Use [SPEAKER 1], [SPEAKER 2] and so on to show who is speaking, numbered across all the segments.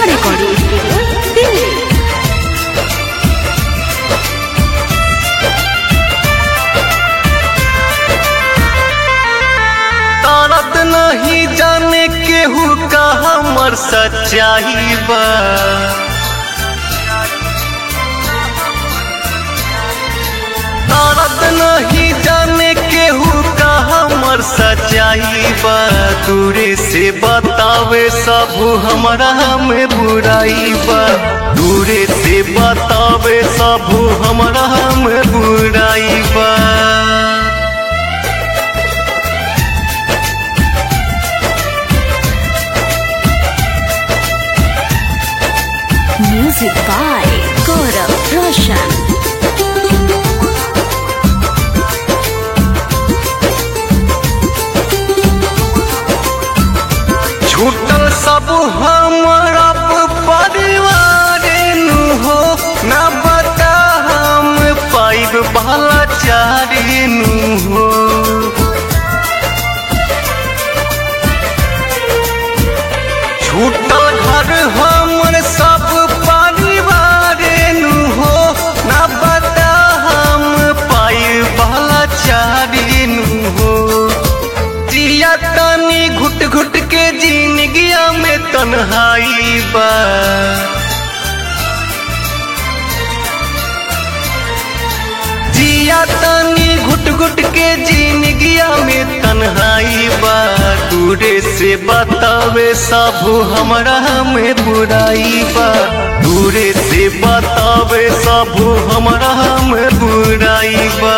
[SPEAKER 1] recording studio, Delhi.
[SPEAKER 2] तारत नहीं जाने केहू का हमर सच्चाई बा तारत नहीं जाने केहू का हमर सच्चाई बा दूरे से बतावे सब हमरा में बुराई बा दूरे से बतावे सब हमरा में बुराई बा
[SPEAKER 1] Music by Gaurav Roshan.
[SPEAKER 2] छूटल सब हमारा परिवार नु हो न बता हम पाइब बाला चारी नु हो छूटल घर हमर सब परिवार नु हो न बता हम पाइब बाला चारी नु हो जिया तनी घुट घुट के जिंदगिया में तन्हाई बा जिया तनी घुट घुट के जिंदगिया में तन्हाई बा दूरे से बतावे सब हमरा में बुराई बा दूरे से बतावे सब हमरा में बुराई बा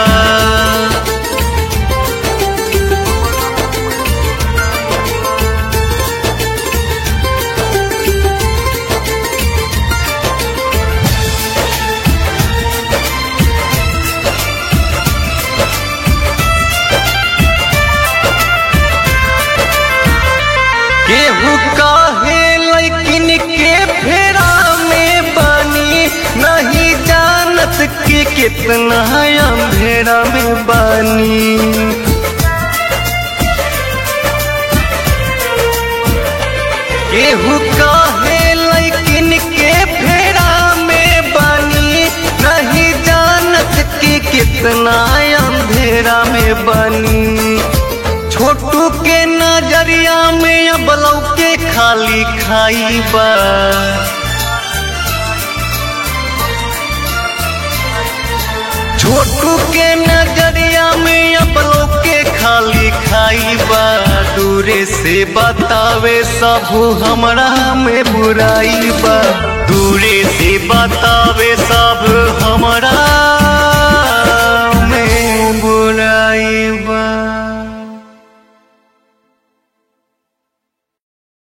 [SPEAKER 2] केहू काहे लेकिन के फेरा में बानी नहीं जानत के कितना अंधेरा में बानी केहू काहे लेकिन के फेरा में बानी नहीं जानत के कितना अंधेरा में बानी छोटू के नजरिया में अब लौके खाली खाई बा छोटू के नजरिया में अब लौके खाली खाई बा दूरे से बतावे सब हमरा में बुराई बा दूरे